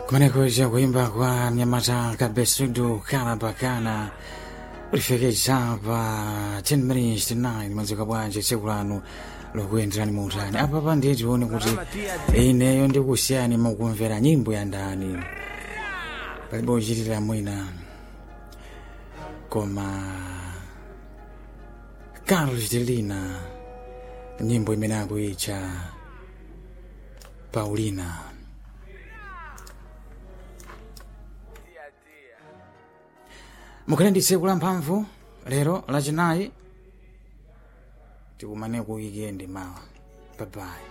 kumenekuja kuimba kwa mnyamata kabesudu kalabakana ulifekeza pa 10 minutes to 9 mwadzuka bwanji tsiku lanu lokuyenderani muutani apa pa ndiye tione kuti ineyo ndikusiyani mukumvera nyimbo ya ndani palibe uchitira mwina koma carlos delina nyimbo imene akuitcha paulina mukhale ndi tsiku la mphamvu lero lachinayi tikumane ku wikendi mawa babayi